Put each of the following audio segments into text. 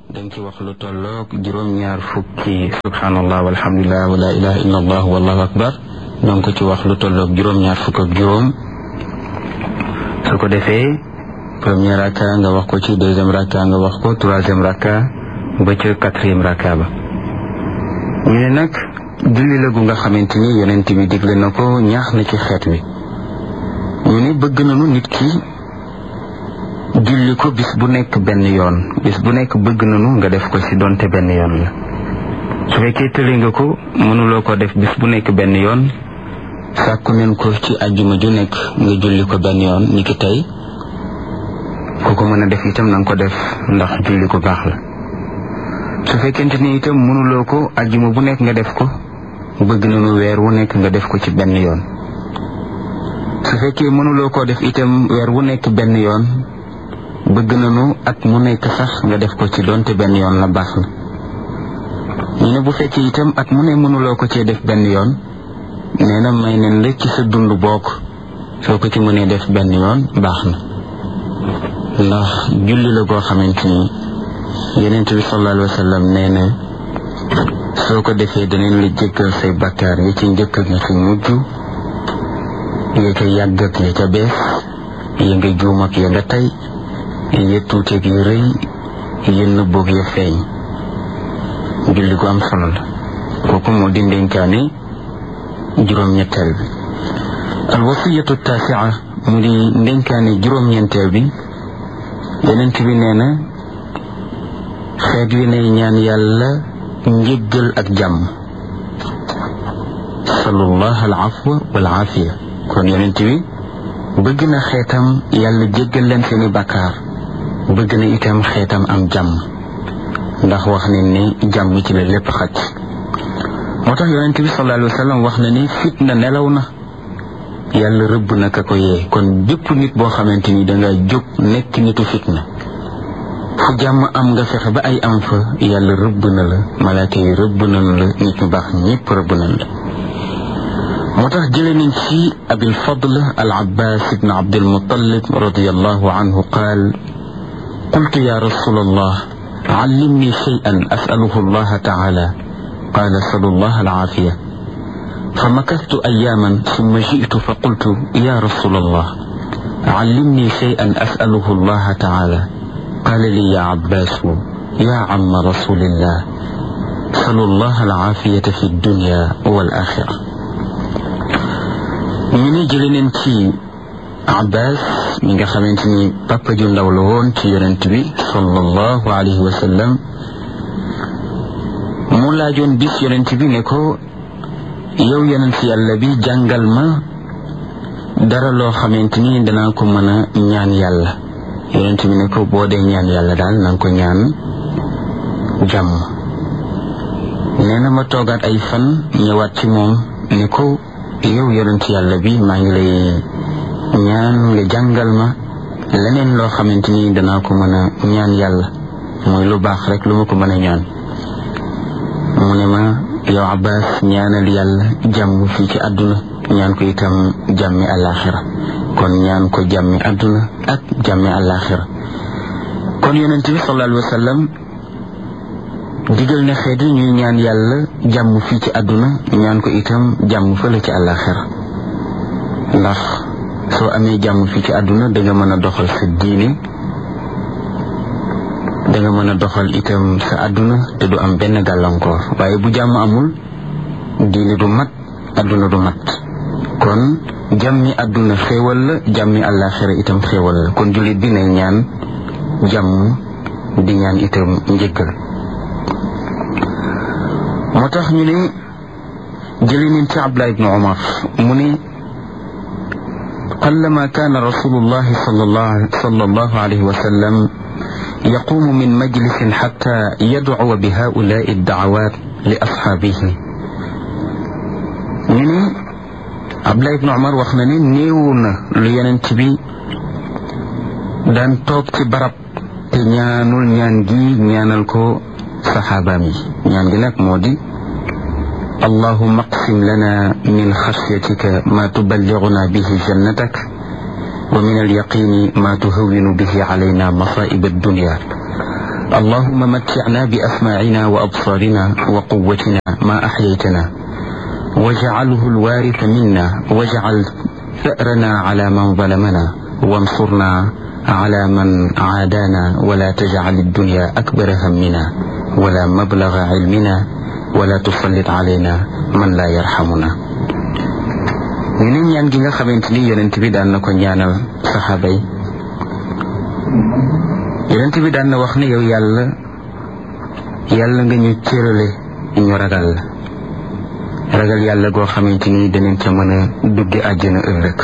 danga ci wax lu tolloog juróom-ñaar fukki subhanallah walhamdulilah wa la ilaha illa allah wallahu akbar danga ko ci wax lu tolloog juróom-ñaar fukk ak juróom su ko defee premier raka nga wax ko ci deuxième raka nga wax ko troisième raka ba ca quatrième raka ba ñu ne nag julli la gu nga xamante ni yonent bi digle na ko ñaax na ci xeet wi ñu ne bëgg nañu nit ki julli ko bis bu nekk benn yoon bis bu nekk bëgg nañu nga def ko ci donte benn yoon la su fekkee tële nga ko mënuloo ko def bis bu nekk benn yoon sàkku neen ko ci ajjuma ju nekk nga julli ko benn yoon ni ki tey ku ko mën a def itam na nga ko def ndax julli ko baax la su fekkente ni itam mënuloo ko ajjuma bu nekk nga def ko bëgg nañu weer wu nekk nga def ko ci benn yoon su fekkee mënuloo koo def itam weer wu nekk benn yoon bëgg nañu at mu nekk sax nga def ko ci donte benn yoon la baax na ñu ne bu fekkee itam at mu ne mënuloo ko cee def benn yoon nee na may nen la ci sa dund bokk soo ko ci mënee def benn yoon baax na ndax julli la goo xamante ni yonent bi sallallahu alayhi wa sallam nee na soo ko defee daneen la jéggal say bakkaar yi ci njëkk ak yi ci mujj ya ca yàgg ak ya ca bees ya nga juum ak ya nga tey ya tuuteeg ya rëy ya nëbboog ya feeñ julli gu am solo la kooku moo di ndénkaane juróom-ñetteel bi al wasiyatu taasia mu di ndénkaane juróom-ñeenteel bi yonent bi nee na xeet wi nay ñaan yàlla njëggal ak jàmm salullah al afwa wal aafiya kon yonent bi bëgg na xeetam yàlla jéggal leen seeni bakkaar bëgg na itam xeetam am jàmm ndax wax ne ni jàmm ci la lépp xaj moo tax yonent bi sallallahu alayhi wa sallam wax na ni fitna nelaw na yàlla rëbb na ka ko yee kon bépp nit boo xamante ni danga jóg nekk nitu fitna fu jàmm am nga fexe ba ay am fa yàlla rëbb na la malaaka yi rëbb nañu la nit ñu baax ñépp rëbb nañ la moo tax jële nañ ci abil fadl al abbas ibn abdul muttalib radiallahu anhu qaal qultu ya rasul allah علمني شيئا أسأله الله تعالى قال سل الله العافية فمكثت أياما ثم جئت فقلت يا رسول الله علمني شيئا أسأله الله تعالى قال لي يا عباس يا عم رسول الله سل الله العافية في الدنيا والآخرة من جلنين abbas mi nga xamante ni papa ju ndaw la woon ci yonent bi sallallahu alayhi wa sallam mu laajoon bis yonent bi ne ko yow yonent yàlla bi jàngal ma dara loo xamante ni danaa ko mën a ñaan yàlla yonent bi ne ko boo dee ñaan yàlla daal na nga ko ñaan jàmm nee na ma toogaat ay fan ñëwaat ci moom ne ko yow yonent yàlla bi maa ngi lay ñaan nga jàngal ma leneen loo xamante ni danaa ko mën a ñaan yàlla mooy lu baax rek lu ma ko mën a ñaan mu ne ma yow abbas ñaanal yàlla jàmm fii ci àdduna ñaan ko itam jàmmi àllaaxira kon ñaan ko jàmmi àdduna ak jàmmi àllaaxira kon yonent bi sallallahu alayhi wa sallam digal na xeet yi ñuy ñaan yàlla jàmm fii ci àdduna ñaan ko itam jàmm fële ci àllaaxira ndax soo amee jàmm fii ci àdduna danga mën a doxal sa diine danga mën a doxal itam sa àdduna te du am benn gàllankoor waaye bu jàmm amul diine du mat àdduna du mat kon jàmmi àdduna xéewal la jàmmi àllaaxira itam xéewal la kon jullit bi nay ñaan jàmm di ñaan itam njëggal moo tax ñu ne jëli nañ ci Abdullah ibnu Umar mu ne قلما كان رسول الله صلى الله, صلى الله عليه وسلم يقوم من مجلس حتى يدعو بهؤلاء الدعوات لأصحابه من عبد الله بن عمر وخناني نيون ليننت بي دان توك تي براب تي ñaanul ñaan gi ñaanal ko saxaabaam yi ñaan gi nag moo di اللهم اقسم لنا من خشيتك ما تبلغنا به جنتك ومن اليقين ما تهون به علينا مصائب الدنيا اللهم متعنا بأسماعنا وأبصارنا وقوتنا ما أحييتنا واجعله الوارث منا واجعل ثأرنا على من ظلمنا وانصرنا على من عادانا ولا تجعل الدنيا أكبر همنا ولا مبلغ علمنا ولا تسلط علينا من لا يرحمنا ñu ne ñaan gi nga xamante ni yonent bi daan na ko ñaanal saxaaba yi yonent bi daan na wax ne yow yàlla yàlla nga ñu cërale ñu ragal la ragal yàlla goo xamante ni danañ ca mën a dugge àjjana ëllëg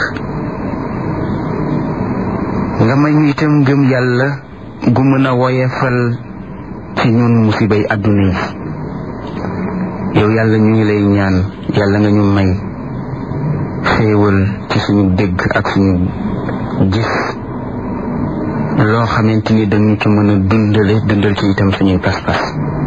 nga may ñu itam gëm yàlla gu mën a woyefal ci ñun musibay àdduna yi yow yàlla ñu ngi lay ñaan yàlla nga ñu may xéewal ci suñu dégg ak suñu gis loo xamante ni dañu ci mën a dundale dundal ci itam suñuy pas-pas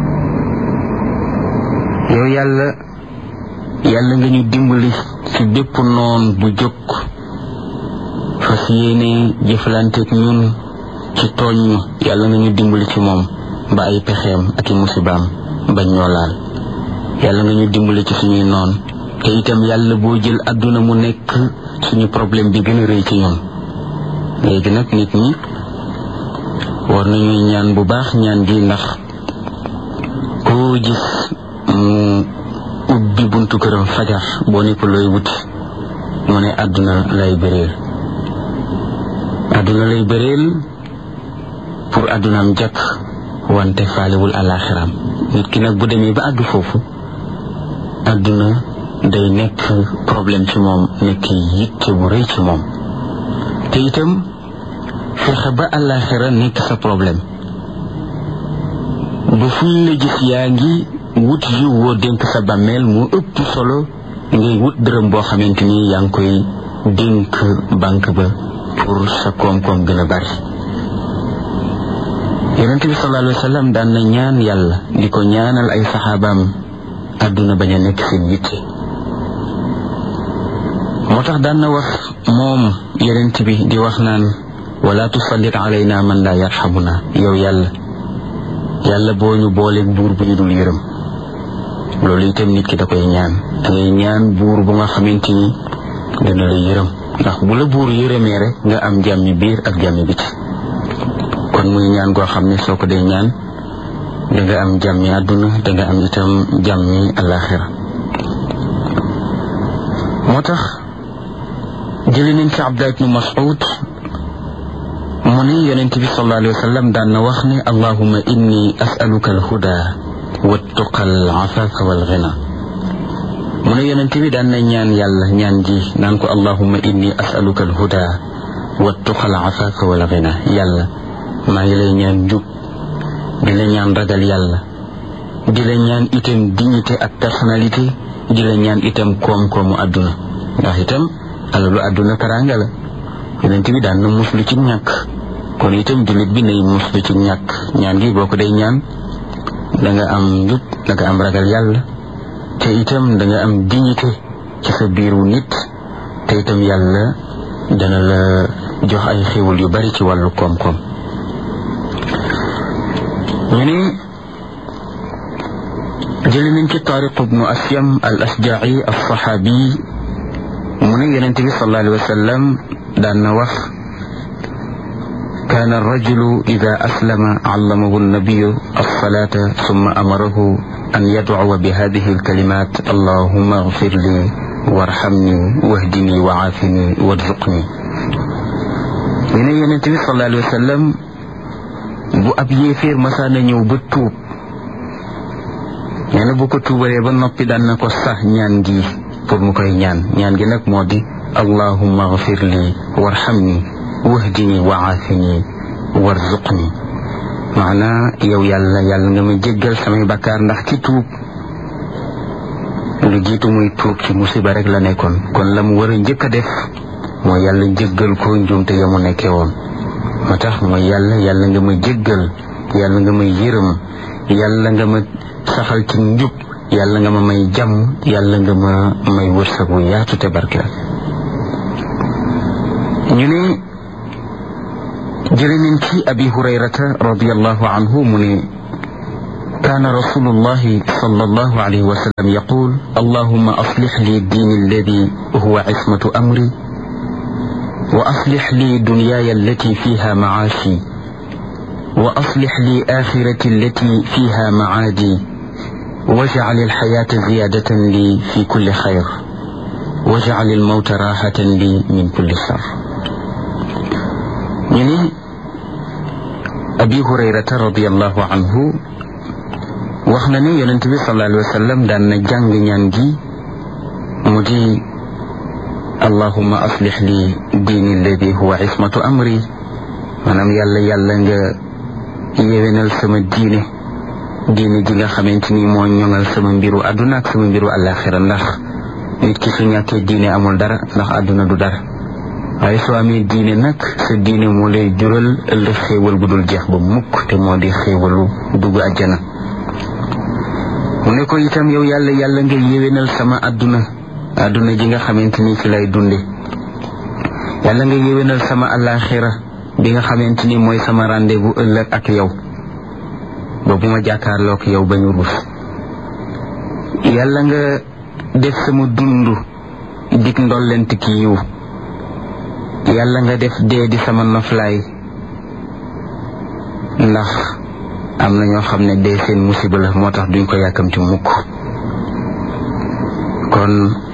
yow yàlla yàlla nga ñu dimbali ci bépp noon bu jóg fas yéene jëflanteeg ñun ci tooñ ñu yàlla nga ñu dimbali ci moom ba ay pexeem ak i musibaam bañ ñoo laal yàlla nga ñu dimbali ci suñuy noon te itam yàlla boo jël àdduna mu nekk suñu problème bi gën a rëy ci ñun léegi nag nit ñi war nañuy ñaan bu baax ñaan gi ndax koo gis mu ubbi buntu këram fajar boo ne ko looy wuti mu ne àdduna lay bëreel àdduna lay bëreel pour àddunaam jàkk wante faalewul àllaaxiraam nit ki nag bu demee ba àgg foofu àdduna day nekk problème ci moom nekk yitte bu rëy ci moom te itam fexe ba àllaaxira nekk sa problème ba fuñ la gis yaa ngi wut yiw woo dénk sa bàmmeel mu ëpp solo ngay wut dërëm boo xamante ni yaa ngi koy dénk banque ba pour sa koom-koom gën a bari yonent bi sallallahu alayhi wa sallam daan na ñaan yàlla di ko ñaanal ay saxaabaam àdduna bañ a nekk seen yitte moo tax daan na wax moom yonent bi di wax naan wala tusallit alayna man la yarhamuna yow yàlla yàlla boo ñu booleeg buur bu ñu dul yërëm loolu itam nit ki da koy ñaan da ngay ñaan buur bu nga xamante ni dana la yërëm ndax bu la buur yërëmee rek nga am jàmmi biir ak jàmmi biti kon muy ñaan goo xam ne soo ko dee ñaan da nga am jàmmi àdduna da nga am itam jàmmi alaxira moo tax jëli nañ ci Abdullah ibnu Mas'ud mu ne yonent bi sallallahu alayhi wa sallam daan na wax ne allahuma inni as'aluka alhuda wattuqa alafafa walghina mu ne yonent bi daan na ñaan yàlla ñaan ji naan ko allahuma inni as'aluka alhuda wattuqa alafafa walghina yàlla maa ngi lay ñaan njub di la ñaan ragal yàlla di la ñaan itam dignité ak personnalité di la ñaan itam koom-koomu àdduna ndax itam alalu àdduna karanga la yonent bi daan na muslu ci ñàkk kon itam jullit bi nay muslu ci ñàkk ñaan gi boo ko day ñaan da nga am njub da nga am ragal yàlla te itam da nga am dignité ci sa biiru nit te itam yàlla dana la jox ay xéwal yu bari ci wàllu koom-koom ñu ne jëli nañ ci tariq ibnu asyam al asjaci alsaxaabi mu ne yonente bi sallallahu alayhi wa sallam daan na wax كان الرجل إذا أسلم علمه النبي الصلاة ثم أمره أن يدعو بهذه الكلمات اللهم اغفر لي وارحمني واهدني وعافني وارزقني من النبي صلى الله عليه وسلم bu ab yéeféer masaana ñëw ba tuub nee na bu ko tuubalee ba noppi daan na ko sax ñaan gi pour mu koy ñaan ñaan gi nag moo di allahumma agfir li warhamni wahdini wa aafini warzuqni maanaa yow yàlla yàlla nga ma jéggal samay bakkaar ndax ci tuub lu jiitu muy tuub ci musiba rek la nekkoon kon la mu war a njëkk a def mooy yàlla jéggal ko njuumte ya mu nekkee woon moo tax mooy yàlla yàlla nga ma jéggal yàlla nga ma yërëm yàlla nga ma saxal ci njub yàlla nga ma may jàmm yàlla nga ma may wërsëgu yaatu te barkeel ñu ne jële nañ ci abi hurayrata radiallahu anhu mu ne كان رسول الله صلى الله عليه وسلم يقول اللهم أصلح لي الدين الذي هو عصمة أمري وأصلح لي دنياي التي فيها معاشي وأصلح لي آخرتي التي فيها معادي واجعل الحياة زيادة لي في كل خير واجعل الموت راحة لي من كل شر يعني أبي هريرة رضي الله عنه wax na ni yonent bi sallallahu alayhi wa sallam daan na jàng ñaan gi mu di allahumma aslix li diini alladi huwa ismatu amri maanaam yàlla yàlla nga yéwénal sama diine diine ji nga xamante ni moo ñoŋal sama mbiru àdduna ak sama mbiru àllaaxira ndax nit ki su ñàkkee diine amul dara ndax àdduna du dara waaye soo amee diine nag sa diine moo lay jural ëllëg xéewal gu dul jeex ba mukk te moo di xéewalu dugg àjjana mu ne ko itam yow yàlla yàlla nga yéwénal sama àdduna àdduna ji nga xamante ni ci lay dunde yàlla nga yéwénal sama àllaaxira bi nga xamante ni mooy sama rendez-vous ëllëg ak yow ba bu ma jàkkaarloog yow ba ñu rus yàlla nga def sama dund dig ndollent ki yiw yàlla nga def dee di sama noflaay ndax am na ñoo xam ne dee seen musiba la moo tax duñ ko yàkkamti mukk kon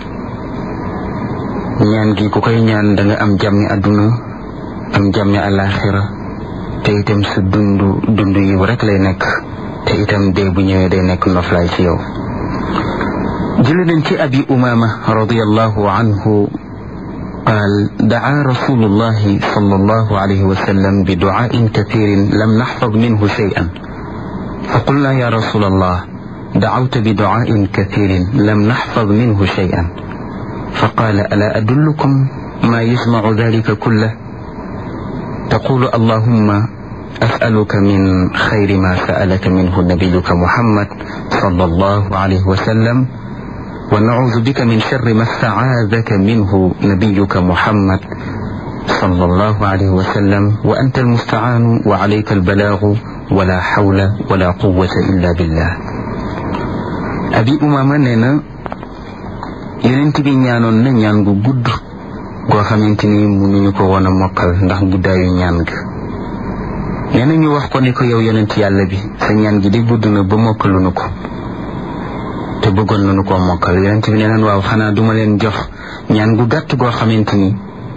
ñaan gi ku koy ñaan da nga am jàmmi àdduna am jàmmi àllaaxira te itam sa dund dund yiw rek lay nekk te itam dee bu ñëwee day nekk noflaay ci yow jële nañ ci abi umama radiallahu anhu قال دعا رسول الله صلى الله عليه وسلم بدعاء كثير لم نحفظ منه شيئا فقلنا يا رسول الله دعوت بدعاء كثير لم نحفظ منه شيئا فقال ألا أدلكم ما يجمع ذلك كله تقول اللهم أسألك من خير ما سألك منه نبيك محمد صلى الله عليه وسلم ونعوذ بك من شر ما استعاذك منه نبيك محمد صلى الله عليه وسلم وأنت المستعان وعليك البلاغ ولا حول ولا قوة إلا بالله أبي أمامة نينا yonent bi ñaanoon na ñaan gu gudd goo xamante ni mënuñu ko woon a mokkal ndax guddaayu ñaan ga nee na ñu wax ko ni ko yow yonent yàlla bi sa ñaan gi di gudd na ba mokkaluñu ko te bëggoon nañu koo mokkal yonent bi nee naan waaw xanaa duma leen jox ñaan gu gàtt goo xamante ni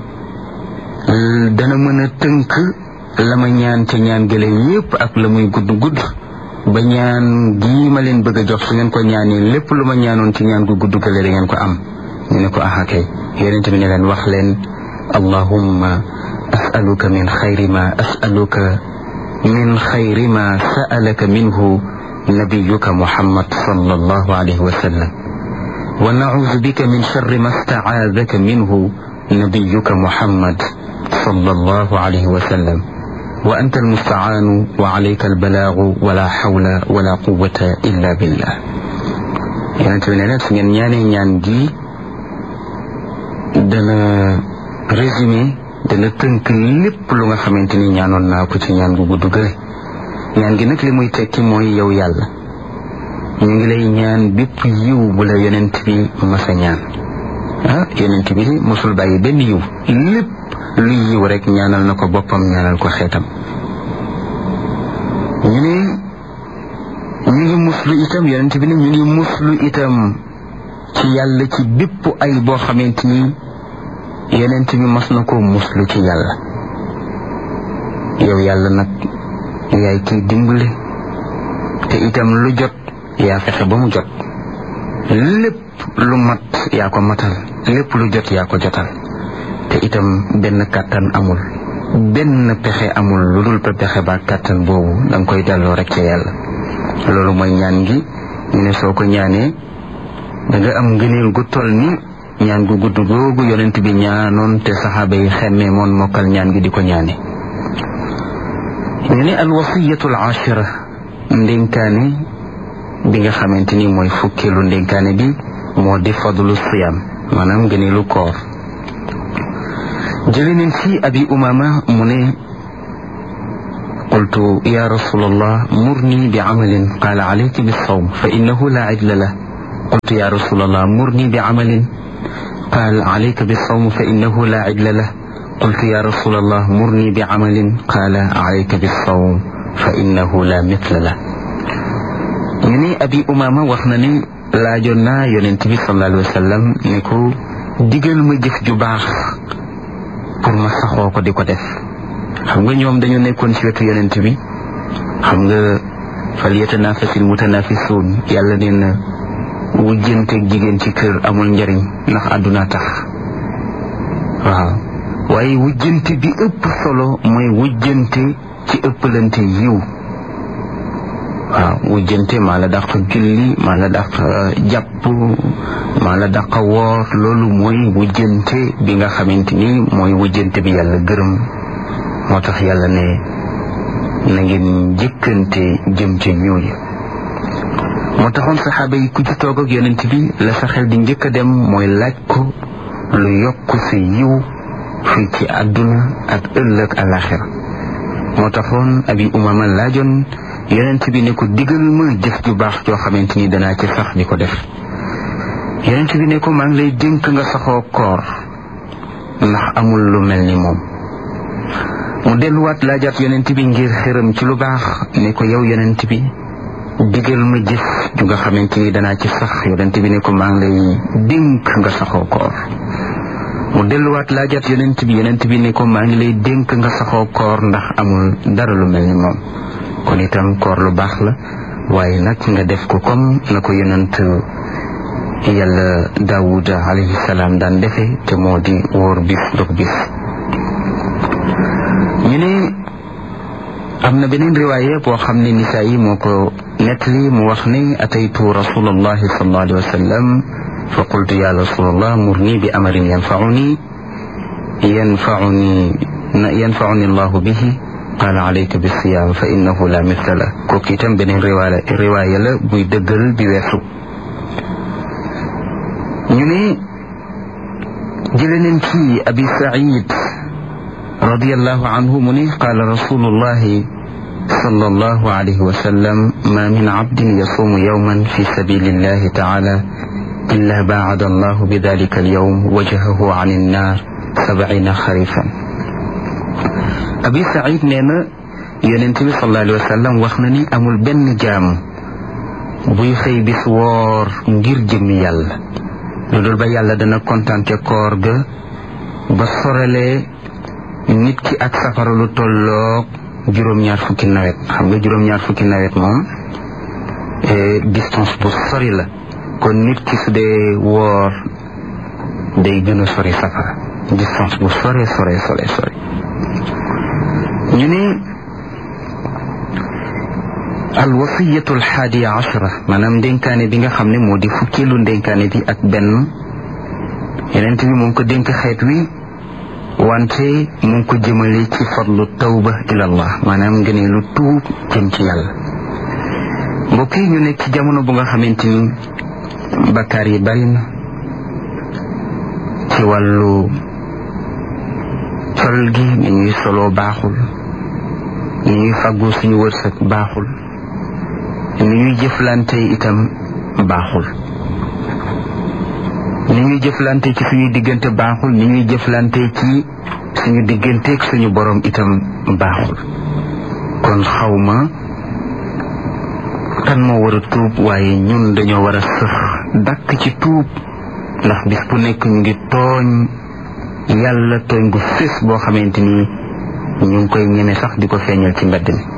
dana mën a tënk la ma ñaan ca ñaan gële yépp ak la muy gudd gudd ba ñaan gii ma leen bëgg a jox su ngeen ko ñaanee lépp lu ma ñaanoon ci ñaan gu gudd gële da ngeen ko am ñu ne ko aha kay yonent bi ne leen wax leen allahumma asaluka min xayri ma asaluka min xayri ma sa'alaka minhu nabiyuka muhammad sallallahu alayhi wa sallam wa naudu bika min sharri ma stacaadaka minhu nabiyuka muhammad sallallahu alayhi wa sallam wa anta almustacaanu wa alayka albalaagu wala xawla wala quwata illa billah yonent bi ne leen su ngeen ñaanee ñaan gi dana résumé dana tënk lépp lu nga xamante ni ñaanoon naa ko ci ñaan gu gudd gële ñaan gi nag li muy tekki mooy yow yàlla ñu ngi lay ñaan bépp yiw bu la yonent bi masa ñaan ah yonent bi mosul bàyyi benn yiw lépp lu yiw rek ñaanal na ko boppam ñaanal ko xeetam ñu ne ñu ngi muslu itam yonent bi ne ñu ngi muslu itam ci yàlla ci bépp ay boo xamante ni yonent bi mas na ko muslu ci yàlla yow yàlla nag yaay kiy dimbali te itam lu jot yaa fexe ba mu jot lépp lu mat yaa ko matal lépp lu jot yaa ko jotal te itam benn kàttan amul benn pexe amul lu dul pexe ba kàttan boobu da nga koy delloo rek ca yàlla loolu mooy ñaan gi ñu ne soo ko ñaanee da nga am ngëneel gu toll ni ñaan gu gudd googu yonent bi ñaanoon te saxaaba yi xemmee moon mokkal ñaan gi di ko ñaane ñu ne al wasiyatu al ashira ndénkaane bi nga xamante ni mooy fukkeelu ndénkaane bi moo di fadlu siyam maanaam ngëneelu koor jële nañ ci abi umama mu ne qultu ya rasul allah murni bi amalin qaala alayki bisawm fa innahu la ajla lah qultu ya rasul allah murni bi amalin qaal alayka bisawm fa innahu la ajla lah qultu ya rasul allah murni bi amalin qaala alayka bisawm fa innahu la mithla lah ñu ne abi umama wax na ne laajoon naa yonent bi sallallahu alayhi wa sallam ne ko digal ma jëf ju baax pour ma saxoo ko di ko def xam nga ñoom dañu nekkoon ci wetu yonent bi xam nga fal yatanafasil mutanafisuun yàlla nee na wujjanteeg jigéen ci kër amul njariñ ndax àdduna tax waaw waaye wujjante bi ëpp solo mooy wujjante ci ëppalante yiw waaw wujjante maa la dàq julli maa la dàq jàpp maa la dàq woor loolu mooy wujjante bi nga xamante ni mooy wujjante bi yàlla gërëm moo tax yàlla ne na ngeen jëkkante jëm ci ñooñu moo taxoon saxaaba yi ku ci toog ak yonent bi la sa xel di njëkk a dem mooy laaj ko lu yokk sa yiw fii ci àdduna ak ëllëg alaxira moo taxoon abi umama laajoon yonent bi ne ko digal ma jëf ju baax joo xamante ni danaa ci sax di ko def yonent bi ne ko maa ngi lay dénk nga saxoo koor ndax amul lu mel ni moom mu delluwaat laajaat yonent bi ngir xëram ci lu baax ne ko yow yonent bi digal ma jëf ju nga xamante ni danaa ci sax yonent bi ne ko maa ngi lay dénk nga saxoo koor mu delluwaat laajaat yonent bi yonent bi ne ko maa ngi lay dénk nga saxoo koor ndax amul dara lu mel ni moom kon itam koor lu baax la waaye nag nga def ko comme na ko yonent yàlla daawuda alayhi salaam daan defe te moo di wóor bis dog bis ñu ne am na beneen riwaaya boo xam ne nisaa yi moo ko nettali mu wax ne ataytu rasulallahi sallallahu alayhi wa sallam fa qultu ya rasulallah murni bi amarin yanfauni yanfauni yanfauni allahu bihi qaala alayka bisiyam fa innahu la mithla la kooku itam beneen riwaaya riwaaya la buy dëggal bi weesu ñu ne jële nañ ci abi said radiallahu anhu mu ne qaala rasulullahi sallallahu alayhi wa sallam ma min abdin yasuumu yawman fi sabilillahi taala illa baacada allahu bidalika alyawm wajhahu an annar sabciina xarifan abi said nee na yonent bi sallallahu alayhi wa sallam wax na ni amul benn jaam buy xëy bis woor ngir jëmmi yàlla lu dul ba yàlla dana kontante koor ga ba sorelee nit ki ak safara lu tolloog juróom-ñaar fukki nawet xam nga juróom-ñaar fukki nawet moom distance bu sori la kon nit ki su dee woor day gën a sori safara distance bu sore sore sore sori ñu ne al wasiyatu al xaadiya ashra maanaam ndénkaane bi nga xam ne moo di fukkeelu ndénkaane bi ak benn yeneen bi mu ngi ko dénk xeet wi wante mu ngi ko jëmale ci fadlu tawba ilallah maanaam ngënee lu tuub jëm ci yàlla mbokk yi ñu nekk ci jamono bu nga xamante ni bakkaar yi bari na ci wàllu sol gi ni ñuy soloo baaxul ni ñuy fàggoo suñu wërsëg baaxul ni ñuy jëflante itam baaxul ni ñuy jëflante ci suñu diggante baaxul ni ñuy jëflante ci suñu digganteeg suñu borom itam baaxul kon xawma kan moo war a tuub waaye ñun dañoo war a sëx dàkk ci tuub ndax bis bu nekk ñu ngi tooñ yàlla tooñ gu fés boo xamante ni ñu ngi koy ñeme sax di ko feeñal ci mbedd mi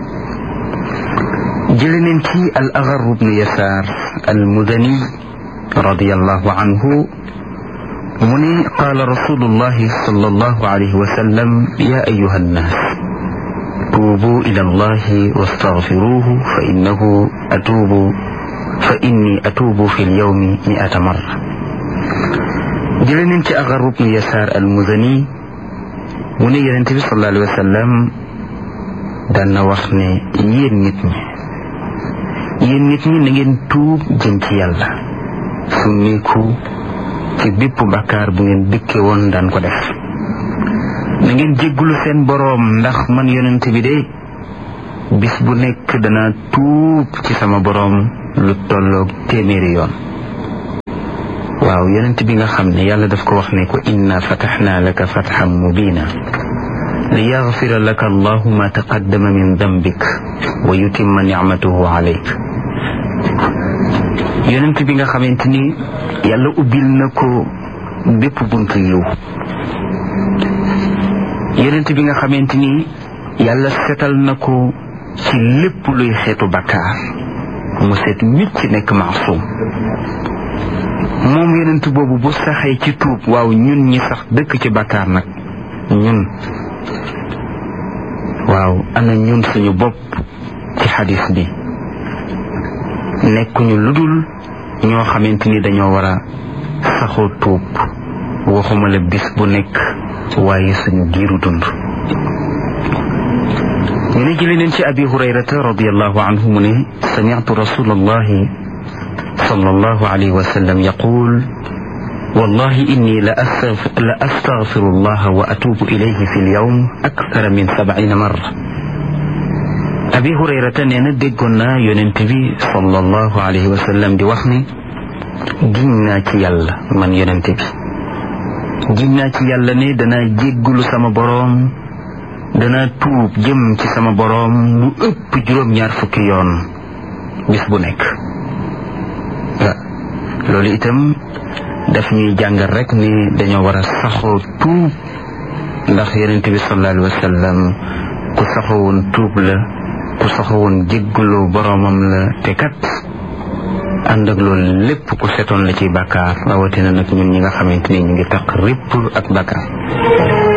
jële nañ ci al agar ibnu yasaar al mudani radiallahu anhu mu ne qaala rasulullahi sallallahu alayhi wa sallam ya ayuha annaas tuubu ila allahi wastaghfiruhu fa innahu atuubu fa inni atuubu fi lyawmi miata marra jële nañ ci agar ibnu yasaar al mudani mu ne yonente bi sallallahu alayhi wa sallam daan na wax ne yéen nit ñi yéen nit ñi na ngeen tuub jëm ci yàlla summiku ci bépp bakkaar bu ngeen dëkke woon daan ko def na ngeen jéggulu seen boroom ndax man yonent bi de bis bu nekk dana tuub ci sama boroom lu tolloog téeméeri yoon waaw yonent bi nga xam ne yàlla daf ko wax ne ko inna fataxna laka fatxan mubina li yaxfira laka allahu ma taqaddama min dambik wa yutimma nicmatahu alayk yonent bi nga xamante ni yàlla ubbil na ko bépp bunt yiw yonent bi nga xamante ni yàlla setal na ko ci lépp luy xeetu bakkaar mu seet nit ci nekk maasum moom yonent boobu bu saxee ci tuub waaw ñun ñi sax dëkk ci bakkaar nag ñun waaw ana ñun suñu bopp ci xadis bi nekkuñu lu dul ñoo xamante ni dañoo war a saxoo tuub waxuma la bis bu nekk waaye suñu giiru dund ñu ne jële neen ci abi hurayrata radiallahu anhu mu ne sami'tu rasulallahi sallallahu alayhi wa sallam yaqul wallahi inni la astaghfiru allaha wa atubu ilayhi fi lyawm akthara min sab'ina marra abi hurayrata nee na déggoon naa yonent bi sallallahu alayhi wa sallam di wax ne giñ naa ci yàlla man yonent bi giñ naa ci yàlla ne danaa jéggulu sama boroom danaa tuub jëm ci sama boroom lu ëpp juróom-ñaar fukki yoon bis bu nekk loolu itam daf ñuy jàngal rek ni dañoo war a saxoo tuub ndax yonent bi sallallahu alayhi wa sallam ku saxowoon tuub la ku saxowoon jéggulu boroomam la te kat ànd ak loolu lépp ku setoon la ci bàkkaar rawatina nag ñun ñi nga xamante ni ñu ngi taq répp ak bàkkaar